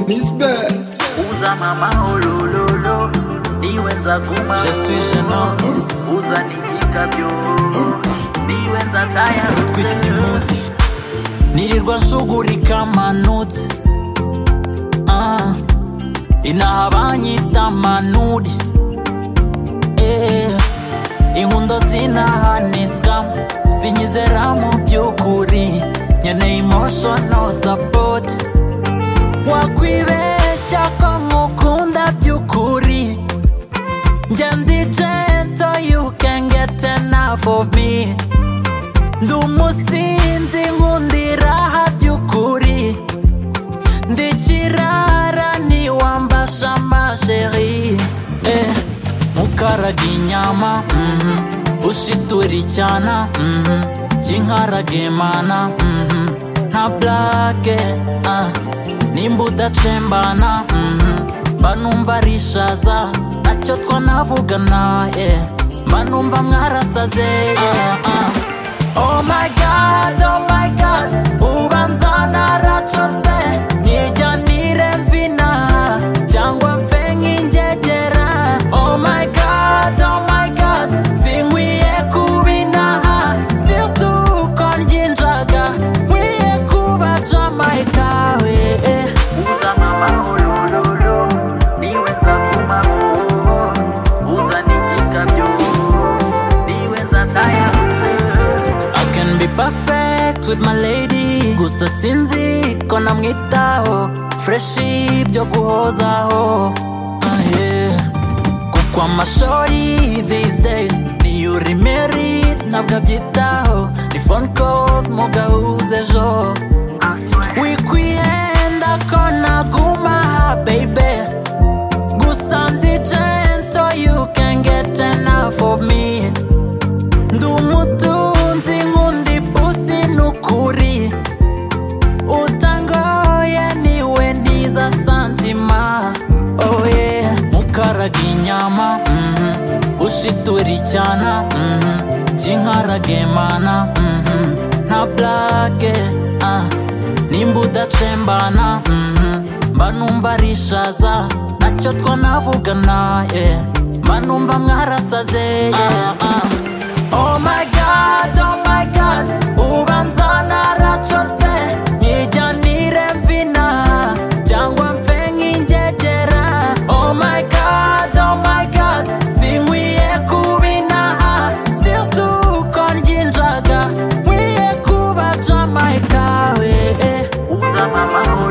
Miss Best. uza mama olololo niwe nzaguma Je suis gênant, uza nigikabyo niwe twitse nzatayarutse imuzi nirirwa nshugurika amanoti Ah, inaha banyita manuri Eh, inkundo zinahaniswa sinyizera mu by'ukuri nkeneye emotional support wakwibeshya ko nkukunda by'ukuri njye ndi gentle you can get enough of me ndi umusinzi nkundiraha by'ukuri ndi kirara niwambasha masheri eh, mukaraga inyama mhm, ushitura icyana mhm, kinkaraga imana mhm, nta blake ah, nimba udacembana mhm, mba numva ari ishaza ntacyo twanavugana eh, mba numva mwarasaze ah, ah. Oh my god, oh my god Ubanza naracotse Nijyanire mvina Cyangwa mfe nk'ingegera Oh my god, oh my god Sinkwiye kubinaha Sirtuko nginjaga Nkwiye kuba Jamaica we eh. uza mama olololo niwe nzagumaho uza nigikabyo niwe nzatayarutse I can be perfect with my lady gusa sinzi ko namwitaho freshi byo guhozaho Ah, yeah. kuko amashori these days niyo uri married ntabwo abyitaho ni phone calls mugahuza ejo wikwiyenda ko nagumaha baby gusa ndi gentle you can get enough of me ndi umutunzi nk'undi pusi ni ukuri utangoye niwe ntiza santima oye mukaraga inyama mhm, ushitura icyana mhm, kinkaraga imana mhm, nta blake ah, nimba udacembana mhm, mba numva ari ishaza ntacyo twanavugana eh, mba numva mwarasaze yeah, ah. Oh my god, oh my god Ubanza naracotse Nijyanire mvina Cyangwa mfe nk'ingegera Oh my god, oh my god Sinkwiye kubinaha Sirtuko nginjaga Nkwiye kuba Jamaica we eh. uza mama olololo